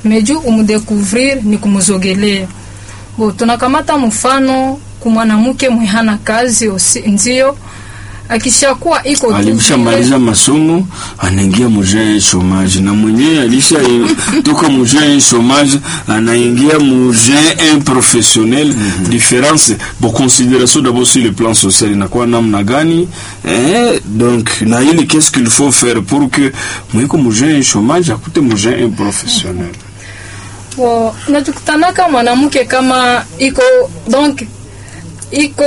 meju umudekuvrir ni kumuzogelea bo tunakamata mfano kumwanamke mwehana kazi osi, ndio akishakuwa iko tu alishamaliza masomo anaingia mujee chomage na mwenyewe alisha toka mujee chomage anaingia mujee improfessionnel mm -hmm. difference bo considération d'abord sur le plan social inakuwa namna gani eh, donc na ile qu'est-ce qu'il faut faire pour que mwiko mujee chomage akute mujee improfessionnel bo najikutanaka mwanamke kama iko donc iko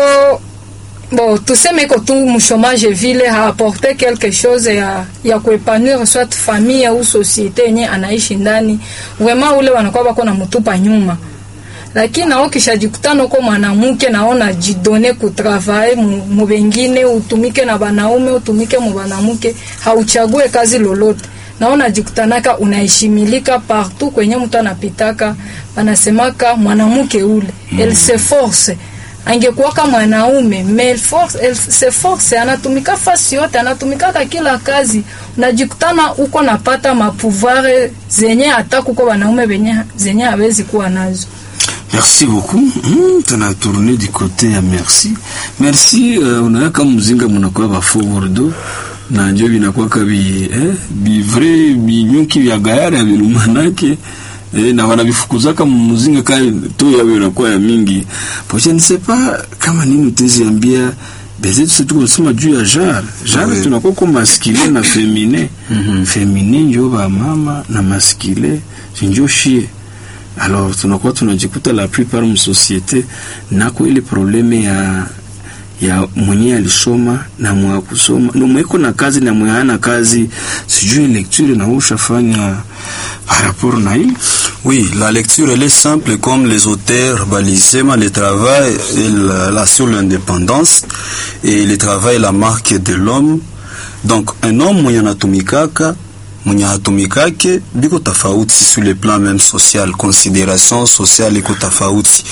bon tuseme iko tu mchomage vile haaporte quelque chose ya, ya kuepanouir soit famille au societe yenye anaishi ndani vraiment ule wanakuwa bako na mutupa nyuma lakini nao kishajikutana uko mwanamke naona jidone kutravaye mubengine utumike na banaume utumike mu banamuke hauchague kazi lolote naona jikutanaka unaheshimilika partout kwenye mtu anapitaka wanasemaka mwanamke ule mm. elle se force angekuwaka mwanaume mais force, elle se force anatumika fasi yote anatumikaka kila kazi unajikutana uko napata mapouvoir zenye hata kuko wanaume benye zenye hawezi kuwa nazo Merci beaucoup. Mm, tuna tourné du côté ya merci. Merci uh, unaweka mzinga mnakuwa ba forward na njo vinakuwa kabi eh, bivre binyuki vya gayari ya vilumanake eh, na wanavifukuzaka mmuzinga kali to yao inakuwa ya mingi pocha ne sais pas kama nini utaziambia bezetu sisi tuko nasema juu ya jar jar Oui. tunakuwa kwa masculine na féminin féminin njo ba mama na masculine njo shie alors tunakuwa tunajikuta la plupart msosiete nako ile probleme ya ya mwenye alisoma na mwa kusoma no mweko na kazi na mwe hana kazi sijui lecture na ushafanya par rapport na hii Oui, la lecture, elle est simple comme les auteurs, balisema, le travail et la, la sur l'indépendance et le travail la marque de l'homme. Donc, un homme mwenye anatumikaka mwenye hatumikake biko tofauti sur le plan même social, considération sociale iko tofauti.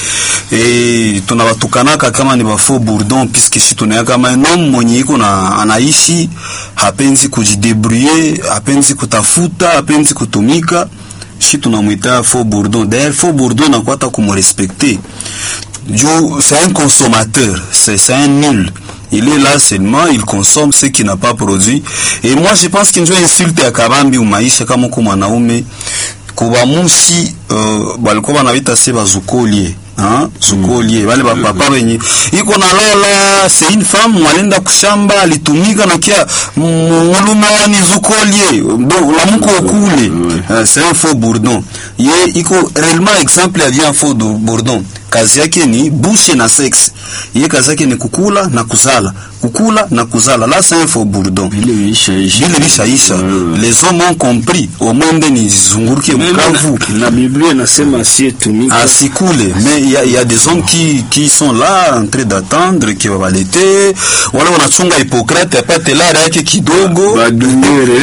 E, tunawatukanaka kama ni bafo bourdon puisque si tunaya kama un homme mwenye iko na anaishi hapenzi kujidebrouiller, hapenzi kutafuta, hapenzi kutumika shi tunamwita faux bourdon d'ailleurs faux bourdon nakwata kumrespecter juu c'est un consommateur c'est c'est un nul il est là seulement il consomme ce qu'il n'a pas produit et moi je pense qu'il njo insulte ya kabambi umaisha kama uko mwanaume kubamushi uh, balikuwa banabita se bazukolie hein zukolie bale bapapa benye iko na lala c'est une femme mwalenda kushamba alitumika na kia muluma ni zukolie bon la muko kule uh, c'est un faux bourdon ye iko réellement exemple ya bien faux do- bourdon kazi yake ni bushe na sexe ye kazi yake ni kukula na kuzala kukula na kuzala là c'est un faux bourdon vile viishaisha vile vishaisha les hommes ont compris omwende nizunguruke mkavu na Biblia inasema asiyetumika asikule mais il y, a- il y a des hommes qui, qui sont là en train d'attendre qui wabalete wala wanachunga Hippocrate apate lara yake kidogo badumere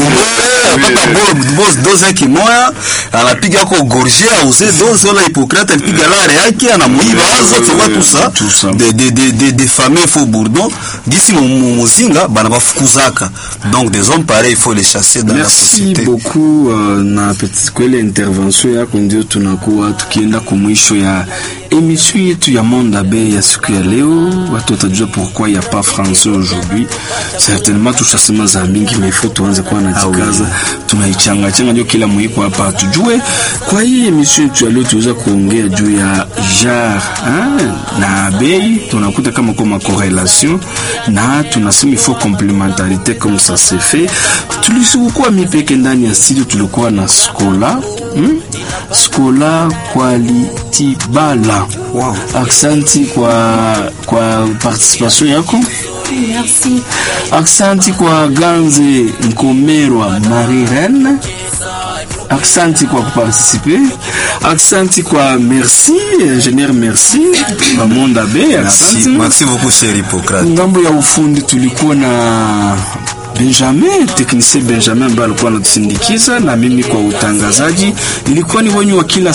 apata doze yake moya anapiga ako gorge auze doze wala Hippocrate alipiga lara yake anamuiba azo tu vois tout ça Tout ça. des des des des des familles faux bourdon gisi mu- mu- muzinga bana bafukuzaka donc des hommes pareils il faut les chasser dans la Merci société beaucoup uh, na petit kwele intervention yako ndio tunakuwa tukienda kumwisho ya emission yetu ya Monde Abe ya siku ya leo. Watu watajua pourquoi ya pas français aujourd'hui. Certainement tushasema za mingi, mais il faut tuanze kuwa na jikaza tunaichanga changa, ndio kila mwiko hapa tujue. Kwa hii emission yetu ya leo tuweza kuongea juu ya jar hein, na bei, tunakuta kama kwa correlation na tunasema il faut complémentarité comme ça se fait. Tulisikuwa mipeke ndani ya studio, tulikuwa na Skola hmm? Skola Quality Bala. Wow. Aksanti kwa kwa participation yako. Merci. Aksanti kwa Ganze Nkomerwa Marirene. Aksanti kwa kuparticipe. Aksanti kwa merci ingénieur merci kwa Monde Abe. merci Aksanti. merci beaucoup cher Hippocrate ngambo ya ufundi tulikuwa na Benjamin technicien Benjamin ambaye alikuwa anatusindikiza na mimi kwa utangazaji. Ilikuwa ni wenyu wa kila